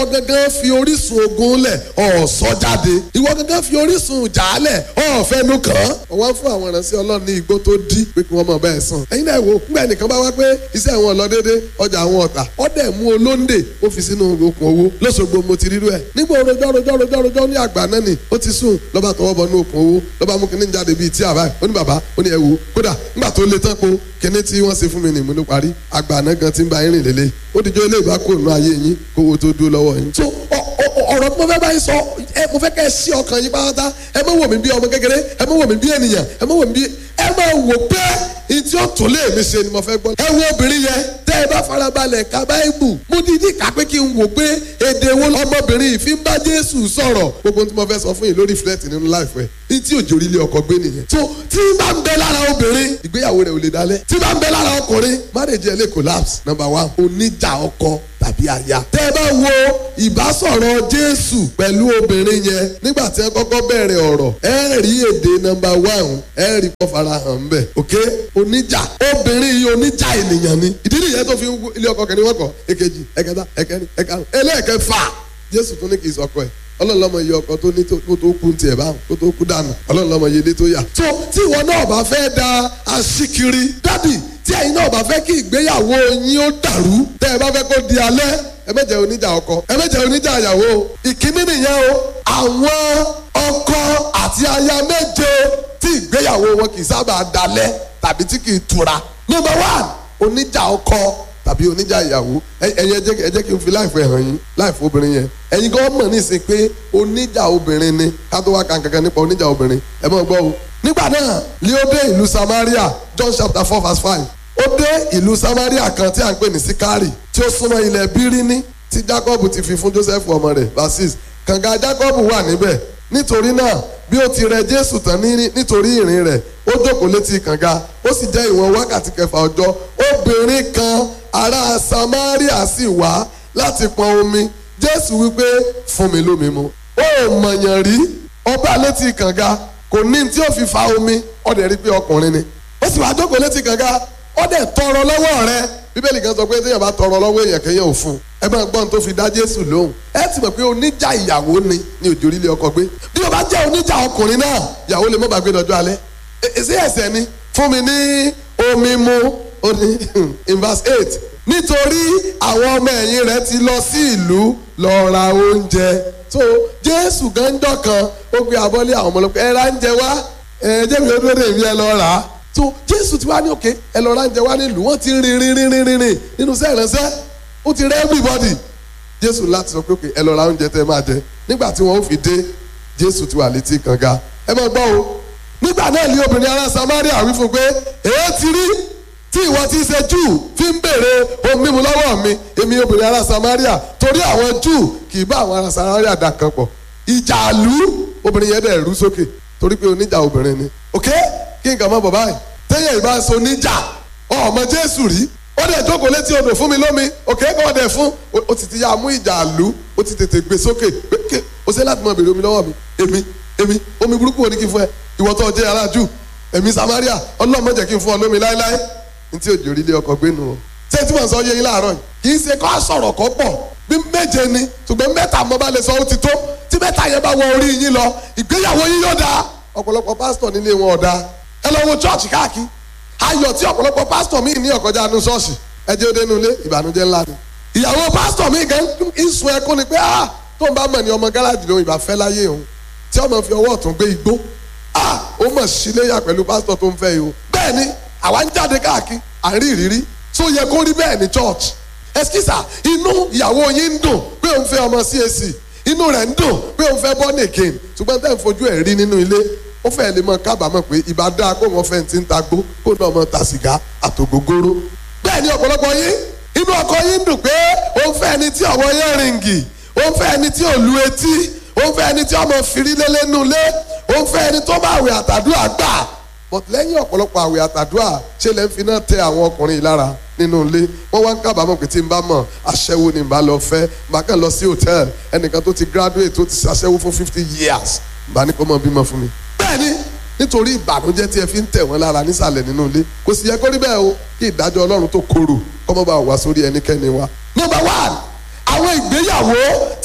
ìwọ gangan fi orísun ogun lẹ̀ ọ̀sọ́ jáde ìwọ gangan fi orísun jàálẹ̀ ọ̀fẹ́nu kàn án. ọ̀wá fún àwọn ìránṣẹ́ ọlọ́run ní igbó tó dí pé kí wọ́n mọ̀ bẹ́ẹ̀ sàn. ẹ̀yin náà wò nígbà nìkan bá wá pé iṣẹ́ àwọn lọ déédé ọjà àwọn ọ̀tà ọ̀dẹ̀ mú olóńdè ó fi sínú okùn owó lọ́sọ̀gbọ̀ mo ti rírú ẹ̀. nígbà rojọ́ rojọ́ rojọ́ rojọ́ ní àgbà náà ni ó ti sùn lọ́ba tọwọ́ bọ ní okùn owó lọ́ba mú kíní jáde bíi tí àbá ó ní bàbá ó ní ẹ wò kódà nígbà tó le tán po kíní tí wọ́n ṣe fún mi nìmú ló parí àgbà náà gan ti ń ba irin lélẹ̀ ó dijọ́ ilé ìbá kò nù ayé yín kówó tó dúró lọ́wọ́ yín. so ọ̀rọ̀ tí mo fẹ́ báyìí sọ ẹ mo fẹ́ kẹ́ ẹ sí ọkàn yín pátá ẹ má wò mí bí ọmọ kékeré ẹ má wò mí bí ènìyàn ẹ má wò mí bí ẹ má wò pé ìtí ó tó lé mi ṣe ni mo fẹ́ gbọ́. ẹ wo obìnrin yẹn tẹ́ ẹ bá farabalẹ̀ ka báíbù mo dídí kà pé kí n wò pé èdè wo ọmọbìnrin yìí fi ń bá jésù sọ̀rọ̀ gbogbo tí mo fẹ́ sọ fún yín lórí fúlẹ̀tì nínú láìpẹ́ ìtí òjò orílẹ̀ ọkọ̀ gbé nìyẹn. tó tí bá ń bẹ lára obìnrin ìgbéyàwó rẹ̀ ò lè dalẹ̀ tí bá ń bẹ lára ọkùnrin marriage ẹ̀ lè collapse number one oníjà ọkọ tàbí aya. tẹ́ ẹ bá wo ìbásọ̀rọ̀ jésù pẹ̀lú obìnrin yẹn nígbà tí ẹ kọ́kọ́ bẹ̀rẹ̀ ọ̀rọ̀ ẹ rí èdè nọmba one ẹ rí kọ́ farahàn ń bẹ̀ ok oníjà obìnrin yìí oníjà ènìyàn ni ìdí nìyẹn tó fi ń ilé ọkọ kẹrin wọ́kọ̀ èkejì ẹ̀kẹta ẹ̀kẹrin ẹ̀karùn ẹlẹ́ẹ̀kẹfà jésù tún ní kì í sọkọ ẹ̀ ọlọ́lọ́mọ iye ọkọ tó ní tó tó kú tiẹ̀ báwọn tó tó kú dànù ọlọ́lọ́mọ iye ilé tó yà. tó tí ìwọ náà bá fẹ́ da aṣíkiri dádì tí ẹ̀yin náà bá fẹ́ kí ìgbéyàwó yín ó dàrú tẹ́ ẹ bá fẹ́ kó di alẹ́ ẹ má jẹ́ oníjà ọkọ ẹ má jẹ́ oníjà ìyàwó ìkíní nìyẹn o àwọn ọkọ àti aya méje tí ìgbéyàwó wọn kì í sábà dalẹ̀ tàbí tí kì í tura number one oníjà ọkọ tàbí oníjà ìyàwó ẹyin ẹ jẹ́ kí n fi láìfọ ẹ̀hàn yín láìfọ obìnrin yẹn ẹ̀yin gan mọ̀ nísìn pé oníjà obìnrin ni ká tó wá kan kankan nípa oníjà obìnrin ẹ mọ̀ gbọ́ o. nígbà náà ni ó dé ìlú Samaria John chapter four verse five ó dé ìlú Samaria kan tí a ń pè ní Sikari tí ó súnmọ́ ilẹ̀ Bíríní tí Jacob ti fi fún Joseph ọmọ rẹ̀ verse six kànga Jacob wà níbẹ̀ nítorí náà bí ó ti rẹ Jésù tán nítorí ìrìn rẹ̀ ó jókòó létí kànga ó sì jẹ́ ìwọ̀n wákàtí kẹfà ọjọ́ obìnrin kan ará Samaria sì wá láti pọn omi Jésù wípé fún mi lómi mu ó mọ̀yàn rí ọba létí kànga kò ní tí ó fi fa omi ó dẹ̀ rí pé ọkùnrin ni ó sì wá jókòó létí kànga ó dẹ̀ tọrọ lọ́wọ́ rẹ̀ bíbélì kan sọ pé téèyàn bá tọrọ lọ́wọ́ èèyàn kéèyàn ò fún un ẹ máa gbọ́n tó fi dá Jésù lóhùn ẹ ti mọ̀ pé oníjà ìyàwó ni ní òjò orílẹ̀ ọkọ gbé bí o bá jẹ́ oníjà ọkùnrin náà ìyàwó lè má bàa gbé lọ́jọ́ alẹ́ èsì ẹ̀sẹ̀ ni fún mi ní omi mu ó ní in verse eight nítorí àwọn ọmọ ẹ̀yìn rẹ̀ ti lọ sí ìlú lọ ra oúnjẹ so Jésù gánjọ́ kan ó gbé abọ́lé àwọn ọmọlọ́pẹ́ ẹ ra oúnjẹ wá ẹ jẹ́ mi ó dúró dè mí ẹ lọ rà á so Jésù ti wá ní òkè ẹ lọ ra oúnjẹ wá nílùú wọ́n ti rìn rìn rìn rìn rìn nínú sẹ́ẹ̀rẹ́sẹ́ ó ti rẹ́ everybody Jésù láti sọ pé òkè ẹ lọ ra oúnjẹ tẹ́ máa jẹ nígbà tí wọ́n ó fi dé Jésù ti wà létí kànga ẹ máa gbọ́ o nígbà náà ní obìnrin ará Samaria wí fún pé èé ti rí tí ìwọ ti ṣe júù fi ń béèrè ohun mímu lọ́wọ́ mi èmi obìnrin ará Samaria torí àwọn júù kì í bá àwọn ará Samaria dà kan pọ̀ ìjà àlú obìnrin yẹn dẹ̀ rú sókè torí pé oníjà obìnrin ni ok kí nǹkan mọ́ bọ̀ báyìí téèyàn ìbá so níjà ọmọ Jésù rí ó dẹ̀ jókòó létí odò fún mi lómi ok kọ́ ọ dẹ̀ fún o ti ti yá mú ìjà àlú o ti tètè gbé sókè pé o ṣe láti mọ béèrè omi lọ́wọ́ mi èmi èmi omi burúkú wo ni kí n fún ẹ ìwọ tó jẹ́ aráàjù èmi Samaria Ọlọ́run má jẹ́ kí n fún ọ lómi láéláé ní tí òjò orílẹ̀ ọkọ̀ gbénu o. ṣé tí mo sọ yé yín láàárọ̀ yìí kì í ṣe kó sọ̀rọ̀ kó pọ̀ bí méje ni ṣùgbọ́n mẹ́ta mo bá lè sọ ó ti tó tí mẹ́ta yẹn bá wọ orí yín lọ ìgbéyàwó yín yóò dáa ọ̀pọ̀lọpọ̀ pásítọ̀ nílé wọn ọ̀dà ẹ lọ wo chọ́ọ̀chì káàkiri ayọ̀ tí ọ̀pọ̀lọpọ̀ pásítọ̀ míì ní ọ̀kọ́jà nu ṣọ́ọ̀ṣì ẹ jẹ́ òde nulẹ̀ ìbànújẹ́ ńlá ni ìyàwó pásítọ̀ míì gan ń sun ẹkún ni pé ah tó ń bá mọ̀ ní ọmọ gáràjì lòun ìbá fẹ́ láyé òun tí ọmọ fi ọwọ́ ọ̀tún gbé igbó ah ó mọ̀ síléyà pẹ̀lú pásítọ̀ tó ń fẹ́ yìí o bẹ́ẹ̀ ni àwa ń jáde káàkiri à ń rí ìrírí tó yẹ kó rí bẹ́ẹ̀ ní church ẹsikísà inú ìyàwó yín ń dùn pé òun fẹ́ ọmọ CAC inú rẹ̀ ń dùn pé òun fẹ́ born again ṣùgbọ́n tẹ́ ń fojú ẹ̀ rí nínú ilé ó fẹ́ lè mọ kábàámọ̀ pé ìbá dáa kó wọn fẹ́ ti ń ta gbó kó náà mọ ta sìgá àtògógóró bẹ́ẹ̀ ni ọ̀pọ̀lọpọ̀ yín inú ọkọ yín ń dùn pé òun fẹ́ ẹni tí ọwọ́ yẹn rìngì òun fẹ́ ẹni tí ò lu etí òun fẹ́ ẹni tí ọmọ fìrí lélẹ́nu lé òun fẹ́ ẹni tó bá àwẹ̀ àtàdúrà gbà but lẹ́yìn ọ̀pọ̀lọpọ̀ àwẹ̀ àtàdúrà ṣé lẹ́ ń fi náà tẹ àwọn ọkùnrin yìí lára nínú ilé wọ́n wá ń kábàámọ̀ pé tí n bá mọ̀ aṣẹ́wó ni n bá lọ fẹ́ n bá kàn lọ sí hòtẹ́ẹ̀l ẹnìkan tó ti graduate tó ti ṣaṣẹ́wó fún fifty years n bá ní kó mọ̀ bímọ fún mi. bẹ́ẹ̀ni nítorí ìbànújẹ́ tí ẹ fi ń tẹ̀ wọ́n lára nísàlẹ̀ nínú ilé kò sì yẹ kó rí bẹ́ẹ̀ o kí ìdájọ́ ọlọ́run tó korò kọ́mọ́ bá wà sórí ẹnikẹ́ni wa. number one àwọn ìgbéyàwó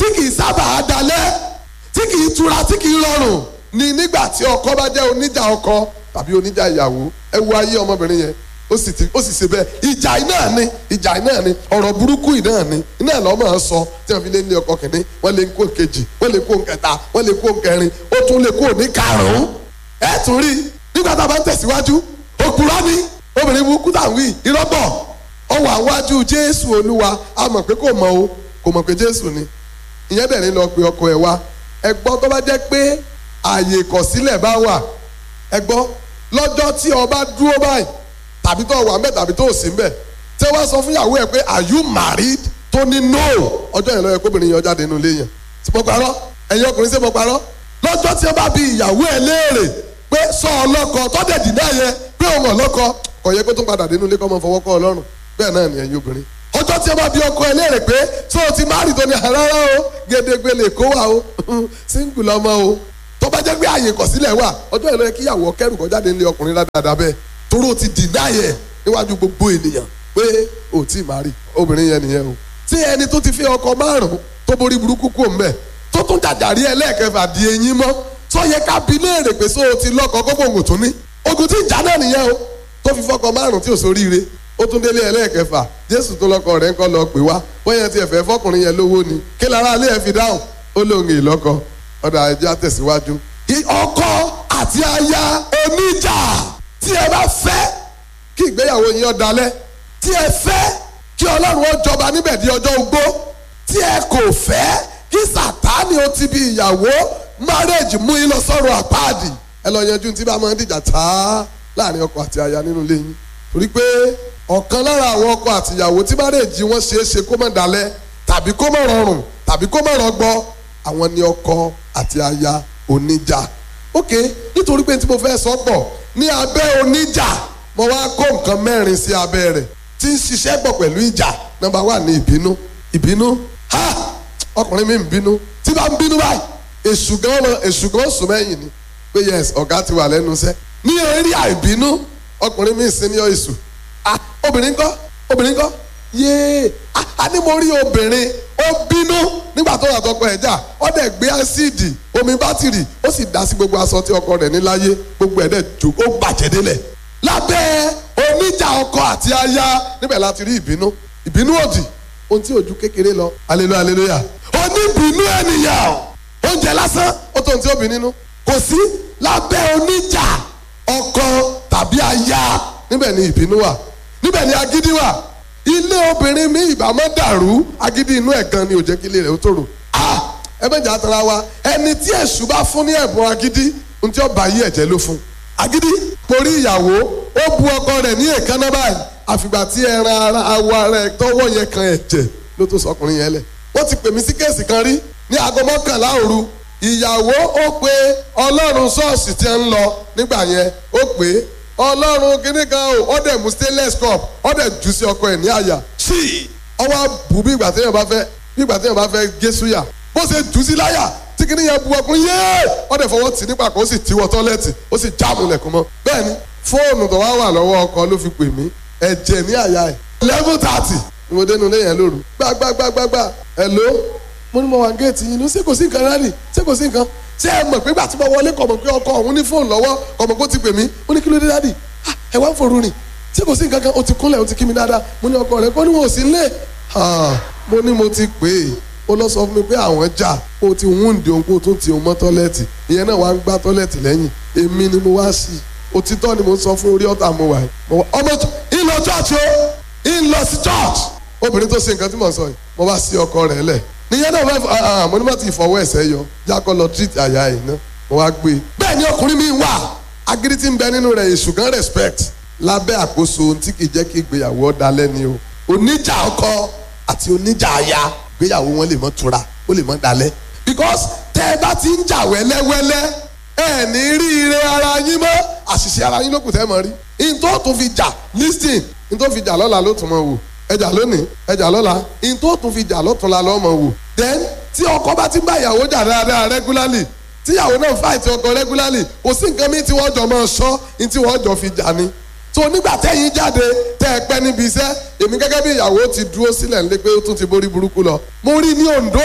kì í sábà dalẹ̀ tí kì í tura tí kì í rọrùn ni nígbà tí ọkọ bá jẹ́ oníjà ọkọ tàbí oníjà ìyàwó ẹ wo ayé ọmọbìnrin yẹn ó sì ti ó sì ṣe bẹ́ẹ̀ ìjà iná ni ìjà iná ni ọ̀rọ̀ burúkú iná ni iná lọ́mọ sọ tí wọ́n fi lé ní ọkọ kìnní wọ́n lè kó kejì wọ́n lè kó kẹta wọ́n lè kó kẹrin ó tún lè kó ní karùn-ún ẹ tún rí nígbà tá a bá ń tẹ̀síwájú òkúrọ́ ni obìnrin burúkú tà ń wí irọ́bọ̀ ó wà wájú jésù olúwa a mọ̀ pé kò mọ̀ o kò mọ̀ pé jésù ni ìyẹn dẹ̀ ní lọ pe ọkọ ẹ̀ wá ẹ gbọ́ tó bá jẹ́ pé ààyè ìkọ̀sílẹ̀ bá wà ẹ gbọ́ lọ́jọ́ tí ọba dúró báyìí tàbí tó wà ńbẹ̀ tàbí tó sì ńbẹ̀ tí wọ́n sọ fún ìyàwó ẹ̀ pé are you married tó ní no ọjọ́ yẹn lọ́yẹ kóbìnrin yẹn jáde nínú ilé yẹn tí mo parọ́ ẹ̀yin ọkùnrin ṣé mo parọ́ lọ́jọ́ tí wọ́n bá bi ìyàwó ẹ̀ léèrè pé sọ ọlọ́kọ tọ́dẹ̀ dì náà yẹ pé òun ọlọ́kọ kò yẹ kó tún padà dénú ilé kọ́ mọ́ fọwọ́ kọ́ ọlọ́run bẹ́ẹ̀ náà ni ẹ̀yin obìnrin ọjọ́ tí wọ́n bá bi ọkọ ẹ̀ léèrè pé sọ ti máàrì tó ní rárá o gédégbé lè kó wa o síngù lọ́mọ o tó bá jẹ́ pé àyè kọ̀sílẹ̀ wà ọjọ́ yẹn lọ́yẹ kí ìyàwó kẹ́rù kọ́ jáde nílé ọkùnrin dáadáa bẹ́ẹ̀ toró ti dìnnà yẹ níwájú gbogbo ènìyàn pé ò tí ì máa rí obìnrin yẹn nìyẹn o. tí ẹni tó ti fi ọkọ márùn tó borí burúkú kò mbẹ tó tún jàjàrí ẹlẹ́ẹ̀kẹfà di eyín mọ́ tó yẹ ká bi léèrè pé sóò ti lọ́kọ kókó ògùn tún ní. ogun tí ń jà náà nìyẹn o tó fi fọkọ márùn tí ò sóríire ó tún délé ẹlẹ́ẹ̀kẹfà jésù tó lọ́kọ rẹ̀ ń kọ́ lọ pè wá bóyá ti ẹ̀fẹ́ fọkùnrin yẹn lówó ni kí lára alẹ́ ẹ̀ fi dáhùn ó lóun ìlọ́kọ ọ̀dà ẹja tẹ̀síwájú. ọkọ àti aya oníjà tí ẹ bá fẹ́ kí ìgbéyàwó yín ọ̀dalẹ̀ tí ẹ fẹ́ kí ọlọ́run ó jọba níbẹ̀ di ọjọ́ ogbó tí ẹ kò fẹ́ kí sàtáni ó ti bí ìyàwó márẹ́jì mú yín lọ sọ́run àpáàdì ẹ lọ yanjú tí bá máa ń dìjà tá láàrin ọkọ àti aya nínú ilé yín torí pé ọ̀kan lára àwọn ọkọ àti ìyàwó tí márẹ́jì wọn ṣeé ṣe kó má dalẹ̀ tàbí kó má rọrùn tàbí kó má rọgbọ àwọn ni ọkọ àti aya oníjà ok nítorí pé tí mo fẹ́ sọ pọ̀ ní abẹ́ oníjà mo wá kó nǹkan mẹ́rin sí abẹ́ rẹ̀ tí ń ṣiṣẹ́ pọ̀ pẹ̀lú ìjà nọ́mbà wà ní ìbínú ìbínú ha ọkùnrin mi ń bínú tí bá ń bínú báyìí èṣù gan lọ èṣù gan sùn mẹ́yìn ni pé yes ọ̀gá ti wà lẹ́nu iṣẹ́ ní eré àìbínú ọkùnrin mi ń sin ní ìṣù ah obìnrin kọ́ obìnrin kọ́ yéé a ní mo rí obìnrin ó bínú nígbà tó wà tọkọ ẹ̀ jà ó dẹ̀ gbé ásíìdì omi bátìrì ó sì dá sí gbogbo aṣọ tí ọkọ rẹ̀ ní láyé gbogbo ẹ̀ dẹ̀ jò ó bàjẹ́ délẹ̀ lábẹ́ oníjà ọkọ àti aya níbẹ̀ láti rí ìbínú ìbínú òdì ohun tí ojú kékeré lọ aleluya aleluya oníbínú ènìyàn oúnjẹ lásán ó tó ohun tí ó bí nínú kò sí lábẹ́ oníjà ọkọ tàbí aya níbẹ̀ ni ìbínú wà níbẹ̀ ni agídí wà ilé obìnrin mi ìbámọ́ dàrú agídí inú ẹ̀ gan ni ò jẹ́ kí ilé rẹ̀ ó tòrò ah ẹ bẹ́ẹ̀ jà tara wa ẹni tí èṣù bá fún ní ẹ̀bùn agídí ohun tí ó bá yí ẹ̀jẹ̀ ló fún agídí porí ìyàwó ó bu ọkọ rẹ̀ ní èékánná báyìí àfìgbà tí ẹran ara awọ ara ẹ̀ tọwọ́ yẹn kan ẹ̀jẹ̀ ló tó sọkùnrin yẹn lẹ̀ wọ́n ti pè mí sí kéèsì kan rí ní aago mọ́kànlá òru ìyàwó ó pe ọlọ́run ṣọ́ọ̀ṣì tí ń lọ nígbà yẹn ó pè é ọlọ́run kíní kan o ó dẹ̀ mú stainless cup ó dẹ̀ jù sí ọkọ ẹ̀ ní àyà sí ọwọ́ bù bí ìgbà téèyàn bá fẹ́ bí ìgbà téèyàn bá fẹ́ gé súyà bó ṣe jù sí láyà tí kíní yẹn bu ọkùnrin yéé ó dẹ̀ fọwọ́ tì nípa kan ó sì tiwọ́ tọ́lẹ́ẹ̀tì ó sì jáàmù lẹ̀kùn mọ́ bẹ́ẹ̀ ni fóònù tó wá wà lọ́wọ́ ọkọ ló fi pè mí ẹ̀jẹ̀ ní àyà ẹ̀ eleven thirty ni mo dénú lé yẹn lóru gbàgbàgbàgbà hello mo ní mo wà géètì yìí ní ṣé kò sí nǹkan rárì ṣé kò sí nǹkan ṣé ẹ mọ̀ pé gbà tí mo wọlé kọ̀ mọ̀ pé ọkọ òun ní fóònù lọ́wọ́ kọ̀ mọ̀ pé ó ti pè mí ó ní kí ló dé dádì ẹ wá ń forú rìn ṣé kò sí nǹkan kan ó ti kúnlẹ̀ ó ti kí mi dáadáa mo ní ọkọ rẹ kó ní wọn ò sí nílé mo ní mo ti pè é ó lọ sọ fún mi pé àwọn jà ó ti wúndì òun kó tún ti òun mọ́ tọ́lẹ́ẹ̀tì ìyẹn náà wá ń gbá tọ́lẹ́ẹ̀tì lẹ́yìn èmi ni mo wá sí i òtítọ́ ni mo sọ fún orí ọ̀tá mo wà yìí ọmọ ìlọ church o ìlọ sí church obìnrin tó ṣe nǹkan tí mo sọ yìí mo bá sí ọkọ rẹ̀ lẹ̀ níyẹn náà wọ́n mo ní má ti fọwọ́ ẹ̀sẹ̀ yọ jákọ́ lọ treat àyà ẹ̀ náà mo wá gbé e bẹ́ẹ̀ ni ọkùnrin mi wà agídí tí ń bẹ nínú rẹ̀ èṣù gan respect lábẹ́ àkóso ohun tí kìí jẹ́ kí ìgbéyàwó ọ̀dàlẹ̀ ni o oníjà ọkọ àti oníjà aya ìgbéyàwó wọn lè mọ́ tura ó lè mọ́ dalẹ̀ because tẹ́ ẹ bá ti ń jà wẹ́lẹ́wẹ́lẹ́ ẹ ní rí ire ara yín mọ́ àṣìṣe ara yín ló kù tẹ́ mọ́ rí in tó tún fi jà listing in tó fi jà lọ́la ló tún mọ̀ wò ẹjà lónìí ẹjà lọ́la in tó tún fi jà lọ́túnla lọ́mọ wò then tí ọkọ bá ti ń bá ìyàwó jà dáadáa regularly tíyàwó náà fight ọkọ regularly kò sí nǹkan mi tí wọ́n jọ máa sọ ní tí wọ́n jọ fi jà ni so nígbà tẹ́yìn jáde tẹ́ ẹ pẹ́ níbi iṣẹ́ èmi gẹ́gẹ́ bí ìyàwó ti dúró sílẹ̀ nílé pé ó tún ti borí burúkú lọ mo rí ní Oǹdó yìí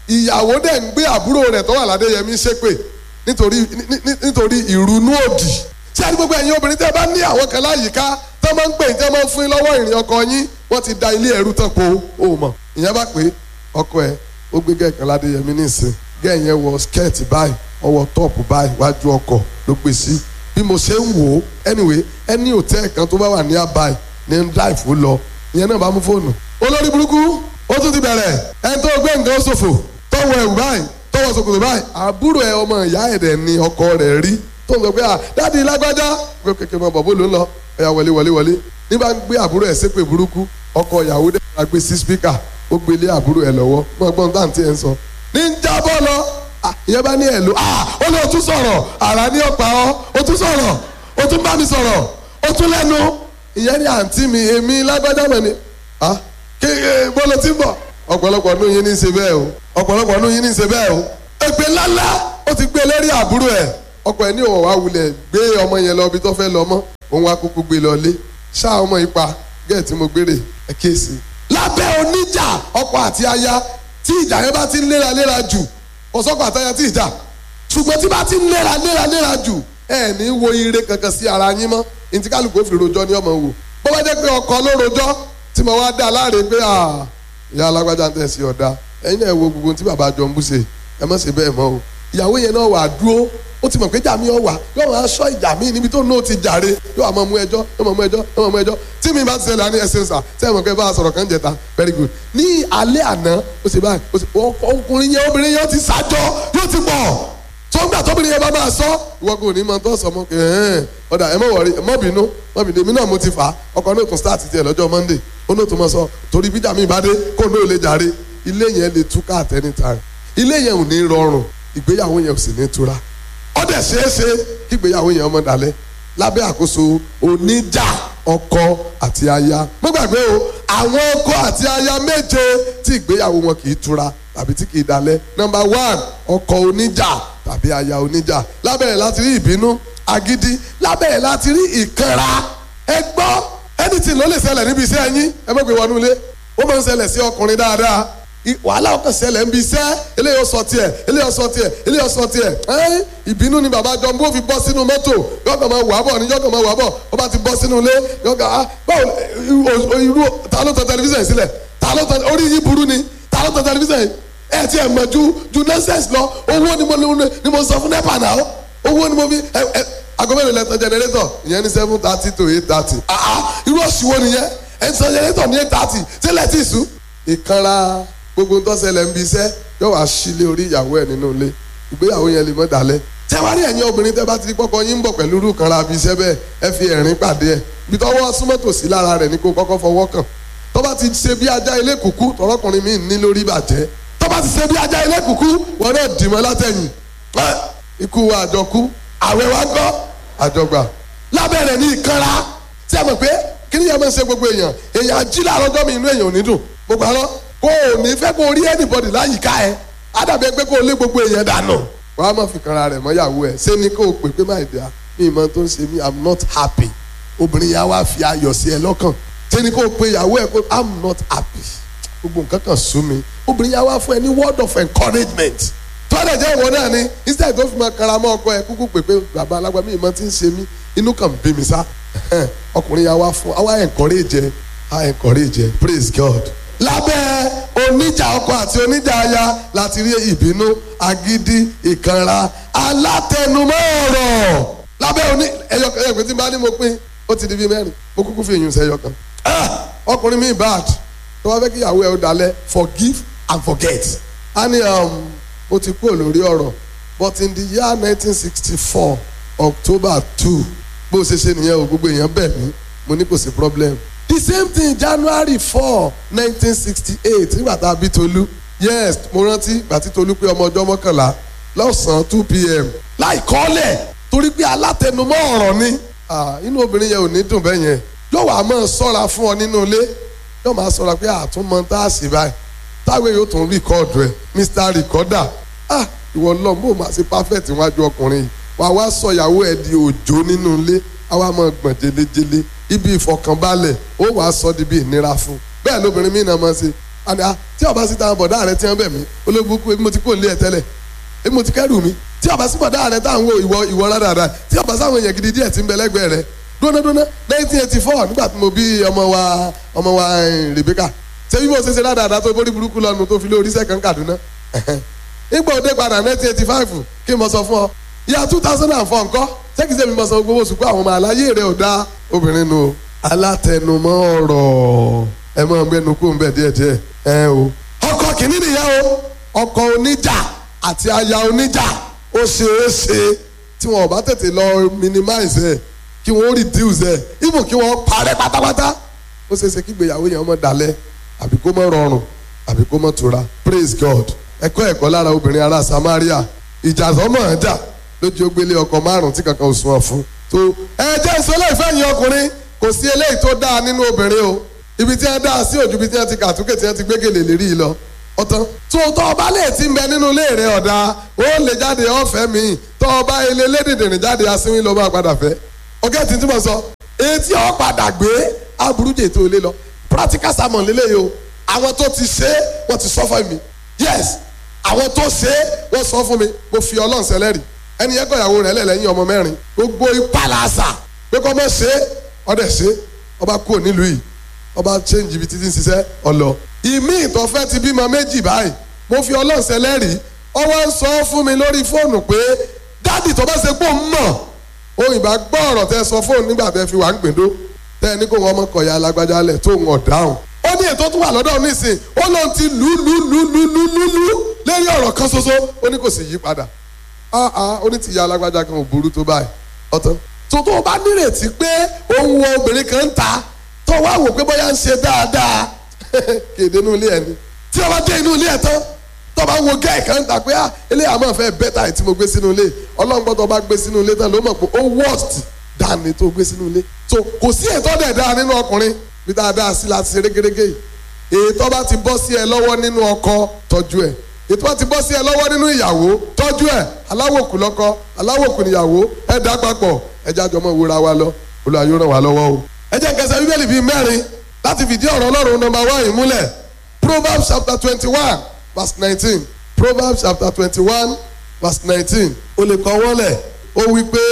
ìyàwó dẹ̀ ń gbé àbúrò rẹ̀ tó wà ládéyẹmí ṣépè nítorí ní- ní- nítorí ìrunú òdì ṣé àti gbogbo ẹ̀yin obìnrin tẹ́ bá ní àwọn kan láyìíká tẹ́ máa ń pè tẹ́ máa ń fún yín lọ́wọ́ ìrìn ọkọ yín wọ́n ti da ilé ẹ̀rú tán po o mọ̀ ìyẹn bá pé ọkọ ẹ̀ ó gbé gẹ̀ẹ́kan ládéyẹmí nísìn gẹ́ẹ̀ yẹn wọ skẹ́ẹ̀tì báyìí ọwọ́ tọ́ọ̀pù báyìí wájú ọkọ̀ ló gbé sí bí mo ṣe ń wò ó anyway ẹni òtẹ́ẹ̀ kan tó bá wà ní àbáyé ní ń dáìfù lọ ìyẹn náà bá mú fóònù olórí burúkú ó tún ti bẹ̀rẹ̀ ẹni tó gbé nǹkan ṣòfò tọwọ́ ẹ̀wù báyìí tọwọ́ ṣòkòtò báyìí àbúrò ẹ ọmọ ìyá ẹ̀dẹ̀ ni ọkọ rẹ̀ rí tó ń sọ pé à dáàdi lágbájá pé kékeré mọ bọ̀ bó ló ń lọ ẹ̀yà wọlé wọlé wọlé ní bá ń gbé àbúrò ẹ̀ ṣépè burúkú ọkọ ìyàwó dẹ̀ máa gbé sí spíkà ó gbé lé àbúrò ẹ̀ lọ́wọ́ mọ gbọ́n táǹtì ẹ̀ ń sọ ní ń jábọ́ lọ Ah, ìyẹn bá ní ẹ̀ lò ah ó ní o tún sọ̀rọ̀ àrà ní ọ̀pá ọ́ o tún sọ̀rọ̀ o tún bá mi sọ̀rọ̀ o tún lẹ́nu ìyẹn ní àǹtí mi èmi lágbájá mọ̀ ni ah kéèké bọ́lá tí ń bọ̀ ọ̀pọ̀lọpọ̀ ọdún yín ní í ṣe bẹ́ẹ̀ o ọ̀pọ̀lọpọ̀ ọdún yín ní í ṣe bẹ́ẹ̀ o èpè ńláńlá ó ti gbé lérí àbúrò ẹ̀ ọkọ ẹ̀ ní òun wá wulẹ̀ gbé ọmọ yẹn lọ ibi tó fẹ́ lọ mọ́ òun wá kúkú gbé lọ lé ṣá ọmọ ipa gẹ́ẹ̀ tí mo gbére ẹ̀ kéèsì. lábẹ́ oníjà ọkọ àti aya tí ìjà yẹn bá ti ń léra léra jù ọ̀sọ́kọ̀ àtaya tí ìjà ṣùgbọ́n tí bá ti ń léra léra léra jù ẹ ní wo ire kankan sí ara yín mọ́ ntí kálukú ó fi rojọ́ ní ọmọ wò bó bá jẹ́ pé ọkọ ló rojọ́ tí mo wá dá láre pé à ìyá alágbájá ń tẹ̀sí ọ̀dà ẹ̀yin náà wo gbogbo tí bàbá jọ ń bú ṣe ẹ má ṣe bẹ́ẹ̀ mọ́ o ìyàwó yẹn náà wà dúró ó ti mọ̀ pé jàmí ọ̀ wà yóò máa sọ ìjà mí níbi tó náà ti jàre yóò máa mú ẹjọ́ yóò máa mú ẹjọ́ yóò máa mú ẹjọ́ tí mi bá ti ṣẹlẹ̀ á ní ẹsẹ̀ sà sẹ́yìn mọ̀ pé bá a sọ̀rọ̀ kan jẹta very good ní alẹ́ àná ó ṣe báyìí ó ṣe ọkùnrin yẹn obìnrin yẹn ó ti ṣàjọ yóò ti pọ̀ tó ń gbà tóbìnrin yẹn bá máa sọ ìwọ kò ní máa tọ́ sọ mọ́ ẹ̀ẹ́n ọ̀dà ẹ má wọrí ẹ má bínú má bínú èmi náà mo ti fà á ọkọ náà tún start tiẹ̀ lọ́jọ́ monday ó náà tún mọ sọ torí bíjà mi bá dé kó náà lè jàre ilé yẹn lè túká at any time ilé yẹn ò ní rọrùn ìgbéyàwó yẹn ò sì ní tura ó dẹ̀ ṣeé ṣe kí ìgbéyàwó yẹn ọmọ dalẹ̀ lábẹ́ àkóso oníjà ọkọ àti aya mo gbàgbé o àwọn ọkọ àti aya méje tí ìgbéyàwó wọn kì í tura tàbí tí kì í dalẹ̀ number one ọkọ oníjà tàbí aya oníjà lábẹ́rẹ̀ láti rí ìbínú agídí lábẹ́rẹ̀ láti rí ìkanra ẹ gbọ́ anything ló lè ṣẹlẹ̀ níbi iṣẹ́ yín ẹ mọ̀ pé wọnú ilé ó máa ń ṣẹlẹ̀ sí ọkùnrin dáadáa I- wàhálà ọkàn ṣẹlẹ̀ ń bi iṣẹ́ eléyìí ó sọ tiẹ̀ eléyìí ó sọ tiẹ̀ eléyìí ó sọ tiẹ̀ ẹ́n ìbínú ni bàbá jọ bó fi bọ́ sínú mọ́tò yọ̀gàn máa wà bọ̀ ní yọ̀gàn máa wà bọ̀ ó bá ti bọ́ sínú ilé yọ̀gàn á báwo o- o- irú ta ló tan tẹlifíṣàn sílẹ̀ ta ló tan orí yìí burú ni ta ló tan tẹlifíṣàn ẹ ti ẹ̀ mọ̀ ju ju nonsense lọ owó ni mo ni mo sọ fún nepa náà owó ni mo fi ẹ ẹ agomẹ́rin lẹ́tọ̀ generator ìyẹn ní seven thirty to eight thirty ah ah irú òṣìwò nìyẹn ẹ̀ ń sọ generator ní eight thirty sílẹ̀ tí ì sùn ìkanra gbogbo ń tọ́sẹ̀lẹ̀ ń bi iṣẹ́ yóò wá sílé orí ìyàwó ẹ̀ nínú ilé ìgbéyàwó yẹn lè mọ́ dalẹ̀ tẹ́wárí ẹ̀yin obìnrin tẹ́ bá ti di pọ́kọ yín ń bọ̀ pẹ̀lú irú kanra bí iṣẹ́ bẹ́ẹ̀ ẹ fi ẹ̀rín pàdé ẹ̀ ibi tọ́wọ́ súnmọ́ tòsí lára rẹ̀ ní kó kọ́kọ́ fọwọ́ kàn tó bá ti ṣe bí ajá ilé kùkú tọrọkùnrin mi ní lórí bàjẹ́ tó bá ti ṣe bí ajá ilé kùkú wọn náà dìmọ́ látẹ̀yìn ẹ́, ikú wa àjọkú àwẹ̀ wa gbọ́ àjọgbà lábẹ́rẹ̀ ní ìkanra tí a mọ̀ pé kí ni yẹn máa ń ṣe gbogbo èèyàn èèyàn jí láàárọ̀ ọjọ́ mi inú èèyàn ò ní dùn gbogbo àlọ́ kó o ní fẹ́ kó o rí anybody láyìíká ẹ ádàbí ẹgbẹ́ kó o lé gbogbo èèyàn dànù. wàá má fi kanra rẹ̀ mọ́ ìyàwó ẹ̀ ṣé ni kó o pè pé má ìdá mi ìmọ̀ tó ń ṣe mí i'm not happy obìnrin yà wá fi ayọ̀ sí ẹ lọ́kàn ṣé ni kó o pe ìyàwó ẹ pé i'm not happy gbogbo nǹkan kan sú mi obìnrin yà wá fún ẹ ní word of encouragement tọ́lẹ̀ jẹ́ ìwọ náà ni instead tó fi máa kanra mọ́ ọkọ ẹ kúkú pè pé bàbá alágbá mi ìmọ̀ tí ń ṣe mí inú kan bí mi sá ọkùnrin yà wá fún àwa encourage ẹ a encourage ẹ praise God lábẹ́ oníjà ọkọ àti oníjà aya láti rí ìbínú agídí ìkanra alátẹnumọ́ ọ̀rọ̀ lábẹ́ oní ẹyọ ẹyọ pé tí n bá ní mo pín ó ti di bíi mẹ́rin mo kúkú fi èyàn sẹ́yọ kan Ah! ọkùnrin mi bad tó bá fẹ́ kí ìyàwó ẹ̀ ó dalẹ̀ forgive and forget a ní um, ó ti kúrò lórí ọ̀rọ̀ but in the year nineteen sixty four october two bó ṣe ṣe nìyẹn o gbogbo èèyàn bẹ̀ mí mo ní kò sí problem the same thing january four nineteen sixty eight nígbà tá a bí tolú yes mo rántí ìgbà tí tolú pé ọmọ ọjọ́ mọ́kànlá lọ́sàn-án two pm láì kọ́lẹ̀ torí pé alátẹnumọ́ ọ̀rọ̀ ni Ah, inú obìnrin yẹn ò ní dùn bẹ́ẹ̀ yẹn yóò wá máa sọ́ra fún ọ nínú ilé yóò máa sọ́ra pé àtúmọ̀ tá a sì báyìí táwọn yóò tún rìkọ́ọ̀dù ẹ̀ mr recorder ah ìwọ lọ bó máa ṣe perfect níwájú ọkùnrin yìí wà wá sọ ìyàwó ẹ̀ di òjò nínú ilé àwa máa gbọ̀n jelejele ibi ìfọkànbalẹ̀ ó wàá sọ di bí ìnira fún bẹ́ẹ̀ lóbìnrin mí náà máa ṣe àná tí ọba sí táwọn bọ̀dá rẹ ti ń bẹ̀ mí olóbùkún ebi mo ti kó lé ẹ tẹ́lẹ̀ ebi mo ti kẹ́rù mi tí ọba sí bọ̀dá rẹ táwọn wo ìwọ ìwọ rárá tí ọba sáwọn èèyàn gidi díẹ̀ ti ń bẹ lẹ́gbẹ̀ẹ́ rẹ dúnádúná nineteen eighty four nígbà tí mo bí ọmọ wa ọmọ wa Rebecca ṣé bí mo ṣe ṣe dáadáa tó borí burúkú lọ́nu tó fi lé oríṣẹ́ kan Kaduna nígbà òde padà nineteen eighty five kí n mọ sọ fún ọ ìyá two thousand and four ńkọ́ sẹ́kìsẹ́ mi mọ sọ gbogbo oṣù pé àwọn ọmọ àlàyé rẹ̀ ò dá obìnrin nu alátẹnumọ́ ọ̀rọ̀ ẹ máa ń gbẹnu kó ń bẹ̀ díẹ̀díẹ̀ ẹ o. ọkọ kìíní nìyẹn o ọkọ oníjà àti aya oníjà ó ṣe é ṣe tí wọn ò bá tètè lọ minimize ẹ kí wọn ó reduce ẹ even kí wọn parẹ́ pátápátá ó ṣe é ṣe kí ìgbéyàwó yẹn ọmọ dalẹ̀ àbí kó mọ́ rọrùn àbí kó mọ́ tura praise God ẹ̀kọ́ ẹ̀kọ́ lára obìnrin ará Samaria ìjà sọmọ ẹjà lójú ogbélé ọkọ márùn tí kankan ò sún ọ fún. tó ẹ jẹ́ ìsọlẹ̀ ìfẹ́ yín ọkùnrin kò sí eléyìí tó dáa nínú obìnrin o ibi tí wọ́n dá sí òjú ibi tí wọ́n ti kàtúkè tí wọ́n ti gbégélé lérí yìí lọ ọ̀tán. tó tọ́ ọba lè ti ń bẹ nínú ilé rẹ̀ ọ̀dà ó lè jáde ọ̀fẹ́ mi tọ́ ọba ilé lédèdèrè jáde asínwín ló máa padà fẹ́. ọ̀gá tí tí mo sọ etí ọ̀ padà gbé aburújẹ tó lé lọ practical sermon lélẹ́yìí o àwọn tó ti ṣe wọ́n ti sọ fún mi yes àwọn tó ṣe é wọ́n sọ fún mi mo fi ọlọ́run sẹlẹ́rì ẹni yẹn kọ ìyàwó rẹ̀ lẹ́lẹ́yìn ọmọ mẹ́rin gbogbo ipá làásà pé kọ́ mọ́ ṣe é ọdẹ ṣe é ọba kúrò nílùú yìí ọba change ibi títí ń ṣiṣẹ́ ọlọ. ìmí ìtọ́fẹ́ ti bímọ méjì báyìí mo fi ọlọ́run sẹlẹ́rì ọwọ́ ń sọ fún mi lórí fóònù pé dádì tó bá ṣe pò ń mọ̀ ohun ìbá gbọ́ ọ̀rọ̀ tẹ sọ fóònù nígbà tẹ fi wà ń gbèdó tẹ ẹ ní kó wọn mọ kọ̀yà alágbájá lẹ̀ tó ń ọ̀dáhùn ó ní ètò tó wà lọ́dọ̀ nísìn ó lóun ti lù lù lù lù lù lù lù lórí ọ̀rọ̀ kan ṣoṣo ó ní kò sì yí padà ó ní tìyá alágbájá kan ò burú tó báyìí ọ̀tán tuntun ó bá nírètí pé òun wo obìnrin kan ń ta tó wá wò pé bóyá ń ṣe dáadáa kéde inú ilé ẹ ni tí o bá dé inú ilé ẹ tán tó bá wo gẹ́ẹ̀ kan ń ta pé ilé àmọ́ fẹ́ bẹ́tà tí mo gbé sínú ilé ọlọ́run gbọ́dọ̀ bá gbé sínú ilé tán ló mọ̀ pé ó worst dání tó gbé sínú ilé so kò sí ètò ọ̀dẹ̀ dáa nínú ọkùnrin bí dáadáa sí láti ṣe régérégé yìí ètò bá ti bọ́ sí ẹ lọ́wọ́ nínú ọkọ tọ́jú ẹ̀ ètò bá ti bọ́ sí ẹ lọ́wọ́ nínú ìyàwó tọ́jú ẹ̀ aláwòkù lọ́kọ aláwòkù níyàwó ẹ dá papọ̀ ẹ jájọ mọ́ ìwúra wa lọ Olúwa yóò ràn wá lọ́wọ́ o. ẹ jẹ́ kẹsẹ̀ bíbélì bíi mẹ́rin láti fìdí ọ̀rọ̀ ọlọ́run nọmba one yìí múlẹ̀ Proverbs chapter twenty one verse nineteen Proverbs chapter twenty one verse nineteen o lè kọ́ wọ́lẹ̀ ó wí pé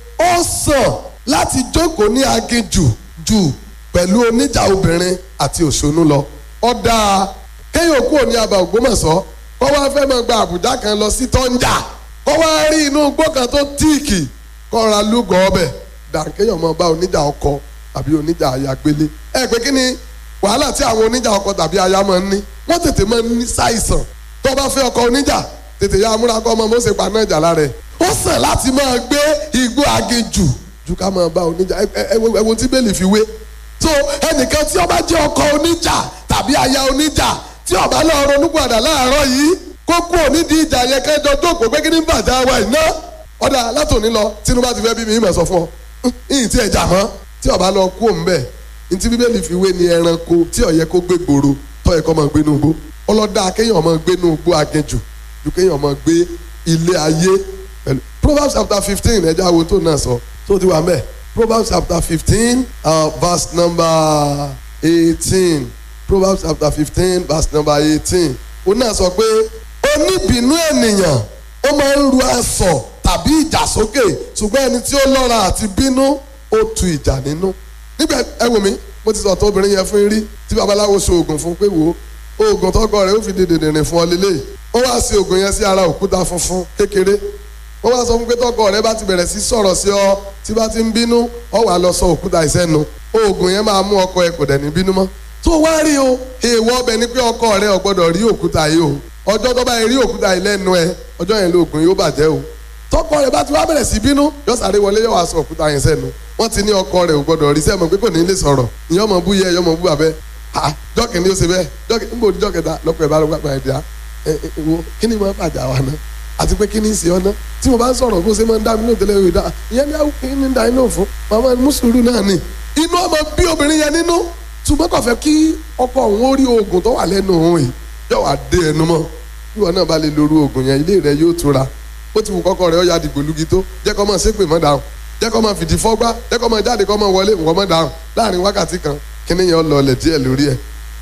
ó sàn láti jókòó ní aginjù jù pẹ̀lú oníjà obìnrin àti òṣónú lọ ó dáa kéèyàn kúrò ní abà Ògbómọ̀ṣọ́ kó wá fẹ́ máa gba àbújá kan lọ sí tọ́njà kó wá rí inú igbó kan tó tíìkì kó ra lúgọ̀ ọbẹ̀ dànkéèyàn máa bá oníjà ọkọ tàbí oníjà aya gbélé ẹ pé kí ni wàhálà tí àwọn oníjà ọkọ tàbí aya máa ń ní wọ́n tètè máa ń ní ṣàìsàn tó bá fẹ́ ọkọ oníjà tètè ya amúra kọ́ ọmọ mọ́sẹ̀ pa náà jà lára ẹ̀ ó sàn láti máa gbé igbó aginjù ju ká máa bá oníjà ẹ wo tí bẹ́ẹ̀lì fi wé so ẹnìkan tí ó bá jẹ́ ọkọ oníjà tàbí aya oníjà tí ó bá lọ ronúpìwàdà láàárọ̀ yìí kó kú onídìí ìjà yẹn kẹjọ jókòó pé kí ní bàjẹ́ wa iná ọ̀dà látòní lọ tínú bá ti fẹ́ bí mi ìmọ̀ sọ fún ọ ìyìn tí ẹ jà mọ́ tí ó bá lọ kú òun bẹ́ẹ̀ ntí bíbélì fi wé ni ẹranko tí ó yẹ kó gbé gbòòrò tó yẹ kó máa gbé nùgbó ọlọ́dà kéèyàn máa gbé nùgbó aginjù ju kéèyàn máa gbé ilé ayé pẹ̀lú Proverbs chapter fifteen ẹja wo tó náà sọ tó ti wà mẹ́ẹ̀ Proverbs chapter fifteen uh, verse number eighteen Proverbs chapter fifteen verse number eighteen ó náà sọ pé oníbínú ènìyàn ó máa ń ru aṣọ tàbí ìjà sókè ṣùgbọ́n ẹni tí ó lọ́ra àti bínú ó tu ìjà nínú. nígbà ẹ wò mí mo ti sọ̀tọ̀ obìnrin yẹn fún rí tí babaláwo so oògùn fún pé wò ó oògùn tọkọ rẹ̀ ó fi dèdè rìn fún ọ lélẹ̀ ó wá sí oògùn yẹn sí ara òkúta funfun kékeré ó wá sọ fún pé tọkọ rẹ̀ bá ti bẹ̀rẹ̀ sí sọ̀rọ̀ sí ọ tí bá ti ń bínú ọ wà lọ sọ òkúta ìsẹ́nu oògùn yẹn máa mú ọkọ ẹ kò dẹ̀ ní bínú mọ́ tó wá rí o èèwọ̀ ọbẹ̀ ni pé ọkọ rẹ̀ ò gbọ́dọ̀ rí òkúta yìí o ọjọ́ tó bá rí òkúta yìí lẹ́nu ẹ ọjọ́ yẹn lóògùn yóò bàjẹ́ o tọkọ rẹ̀ bá ti wá bẹ̀rẹ̀ sí bínú yóò sáré wọlé yóò wá sọ òkúta yẹn sẹ́nu wọ́n ti ní ọkọ rẹ̀ ò gbọ́dọ̀ rí sẹ́mu pé kò ní lè sọ̀rọ̀ ìyẹn ọmọ bú yẹ ìyẹn ọmọ bú bàbẹ́ ah jọ́kì ni ó ṣe bẹ́ẹ̀ jọ́kì ń bò ní jọ́kẹta lọ́pọ̀ ẹ̀ bá lọ́pọ̀ ẹ̀ dá ẹ ẹ wo kí ni mo bàjá wa ná àti pé kí ni ìsìn ọ̀nà tí mo bá ń sọ̀rọ̀ bó ṣe máa ń dá mi lóòótọ́ lẹ́yìn ìdá ìyẹn ní àwọn kí ni ń da inú fún màmá mùsùlùmí náà ni inú ọmọ bí obìnrin yẹn nínú ṣùgbọ́n kò fẹ́ kí ọkọ òun ó rí oògùn tó wà lẹ́nu òun yìí yóò wá dé ẹnu mọ́ bí wọn náà bá lè lóru oògùn yẹn ilé rẹ yóò tura ó ti wù kọ́kọ́ rẹ̀ ó ya dìgbò lugi tó jẹ́ kó máa ṣépè mọ́ dáhùn jẹ́ kó máa fìdí fọ́gbá jẹ́ kó máa jáde kó máa wọlé wọ́n mọ́ dáhùn láàrin wákàtí kan kíní yẹn lọlẹ̀ díẹ̀ lórí ẹ̀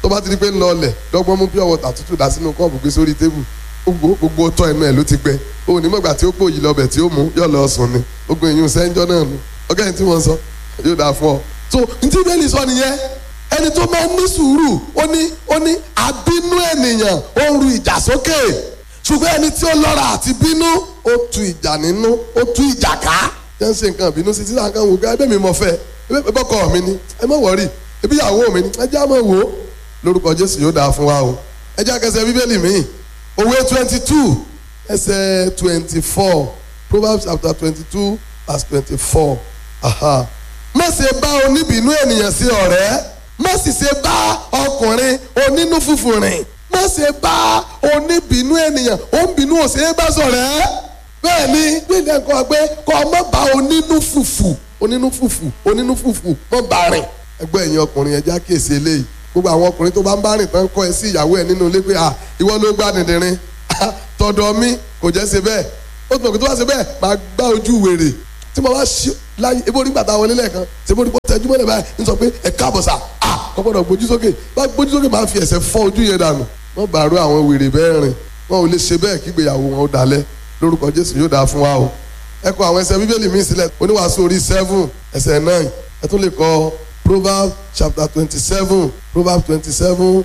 tó bá ti di pé ń lọ ọlẹ̀ dọ́gbọ́n mú pure water tútù dá sínú kọ́ọ̀bù gbé sórí tébù gbogbo gbogbo tọ́ ẹnu ẹ̀ ló ti gbẹ òun ní mọ̀gbà tí ó pò yìí lọ́bẹ̀ tí ó mú yọ̀ lọ sùn ni gbogbo èyí sẹ́ńjọ́ náà nu ọgá yìí tí wọ́n sọ yóò dáa fún ọ. so ntí bẹ́ẹ̀lì sọ nìyẹn ẹni tó máa ń ní sùúrù ó ní ó ní àbínú ènìyàn ó ń ru ìjà sókè ṣùgbọ́n ẹni tí ó lọ́ra àti bínú ó tu ìjà nínú ó tu ìjà ká jẹ́ ń ṣe nǹkan bínú sí títà kan wò ká ẹbẹ́ mi mọ̀ fẹ́ ẹbẹ́ bọ́kọ mi ni ẹ má wọ̀rí ẹbí ìyàwó mi ni ẹ jẹ́ àmọ́ wò ó lórúkọ Jésù yóò dáa fún wa o ẹ jẹ́ àkẹsẹ̀ bíbélì mi òwe twenty two ẹsẹ̀ twenty four Proverbs chapter twenty two verse twenty four má ṣe bá oníbínú ènìyàn sí ọ̀rẹ́ má sì ṣe bá ọkùnrin onínú fùfù rìn má ṣe bá oníbínú ènìyàn òǹbínú òṣèré bá sọ̀rẹ́ bẹ́ẹ̀ ni gbẹ̀dẹ̀ nǹkan pé kọ́ ọmọ bá onínú fùfù onínú fùfù onínú fùfù mọ́ bá rìn ẹgbẹ́ ẹ̀yin ọkùnrin ẹja kíyèsí eléyìí gbogbo àwọn ọkùnrin tó bá ń bá rìn tán kọ́ ẹ sí ìyàwó ẹ nínú ilé pé à ìwọ ló gbá dìndìnrín tọ̀dọ̀ mi kò jẹ́ ṣe bẹ́ẹ̀ ó tún òkè tó bá ṣe bẹ́ẹ̀ máa gbá ojú wèrè tí mo bá ṣí láyé ebó nígbà tá a wọlé lẹ́ẹ̀kan ṣe bó ní kó tẹ́jú mọ́lẹ̀ báyìí ń sọ pé ẹ káàbọ̀ sà à kò gbọ́dọ̀ gbójú sókè bá gbójú sókè máa fi ẹsẹ̀ fọ́ ojú yẹn dànù wọ́n bá rú àwọn wèrè bẹ́ẹ̀ rìn wọn ò lè ṣe bẹ́ẹ̀ kí ìgbéyàwó wọn ó dalẹ̀ lórúkọ Jésù yóò dáa fún wa o ẹ kọ àwọn ẹsẹ̀ bíbélì míì sílẹ̀ oníwàásù orí seven ẹsẹ̀ nine ẹ tún lè kọ Proverbs chapter twenty seven Proverbs twenty seven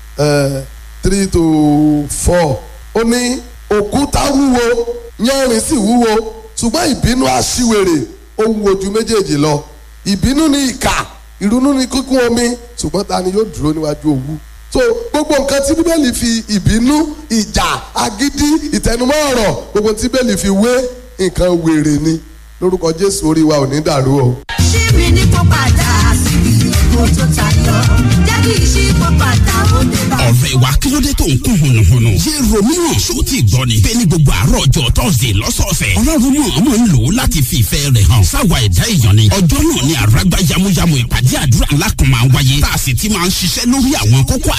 three to four ó ní òkúta wúwo yánrin sì wúwo ṣùgbọ́n ìbínú aṣíwèrè ó wúwo ju méjèèjì lọ ìbínú ni ìkà ìrunú ni kíkún omi ṣùgbọ́n ta ni yóò dúró níwájú òwú so gbogbo nǹkan tí bíbélì fi ìbínú ìjà agídí ìtẹnumọ́ ọ̀rọ̀ gbogbo tí bíbélì fi wé nǹkan wèrè ni lórúkọ Jésù orí wa ò ní dàrú o. ṣíbi ní kó padà síbi èkó tó tayọ jẹ́ kí ìṣípò padà ó dé bá. ọ̀rẹ́ wa kí ló dé tó ń kún hùnùhùnù. yé romeo ṣó ti gbọ́ ni. bẹ́ẹ̀ ni gbogbo àárọ̀ ọjọ́ tọ́sídẹ̀ẹ́ lọ́sọ̀ọ̀sẹ̀. ọlọ́run mọ̀ ọmọ ń lò ó láti fi ìfẹ́ rẹ̀ hàn. sáwa ẹ̀dá èèyàn ni. ọjọ́ náà ni àràgbá yamuyamu ìpàdé àdúrà ńlá kan máa ń wáyé. tá a sì ti máa ń ṣiṣẹ́ lórí àwọn kókó